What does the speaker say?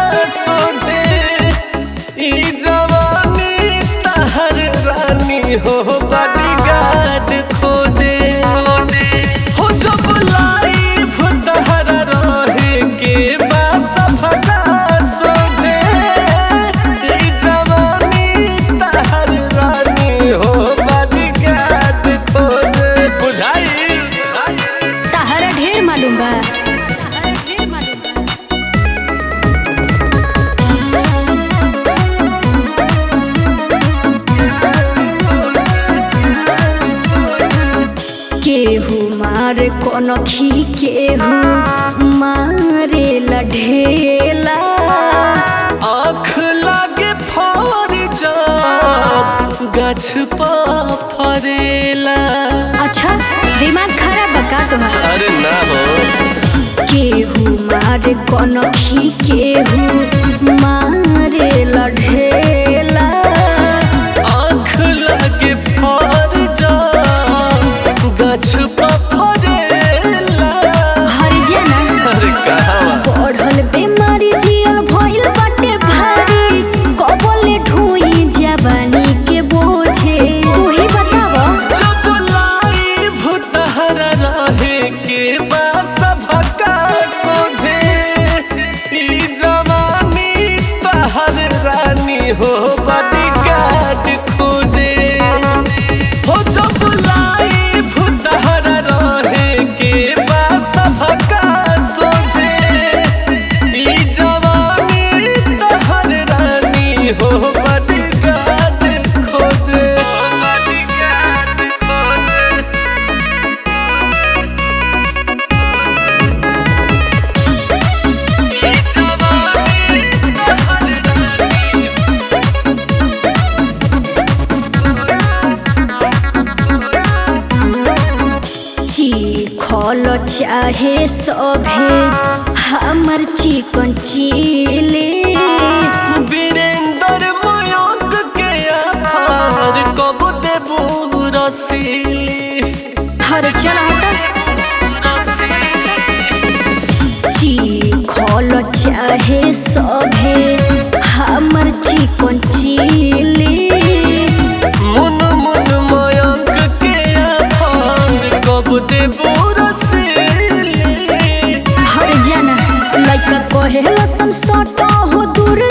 सोझे ई जवानी तहर रानी हो बॉडीगार्ड खोजे हो जब लाइफ तहर रहे के बस भगा सोझे ई जवानी तहर रानी हो बॉडीगार्ड खोजे बुझाई तहरा ढेर मालूम बा तहरा ढेर मालूम बा केहू मारे कनखी केहू मारे लढेला आँख लागे फर जाब गाछ पा फरेला अच्छा दिमाग खराब बा का तोहार अरे ना हो केहू मारे कनखी केहू मारे लढेला आँख लागे फर जाब गाछ पा फरेला हर जना अरे कहाँ बढ़ल बेमारी जियल भइल बाटे भारी कबले ढोई जवानी के बोझे तू ही बताव जब लाइफ तहरा रहे के बस भका सोझे ई जवानी तहर रानी हो बॉडीगार्ड खोजे हो जब लाइफ तहरा रहे के बस भका सोझे ई जवानी तहर रानी हो बॉडीगार्ड खोजे बॉडीगार्ड खोजे ई जवानी तहर रानी चीखल चाहे सभे हमर चिकन चिले वीरेंद्र मयंक के आधार कब देबू रसीली हर चल चीखल चाहे सभे हमर चिकन चिले मुन मुन मयंक के आधार कब देबू रसीली हर जना लइका कहेला सन सटा हो दूर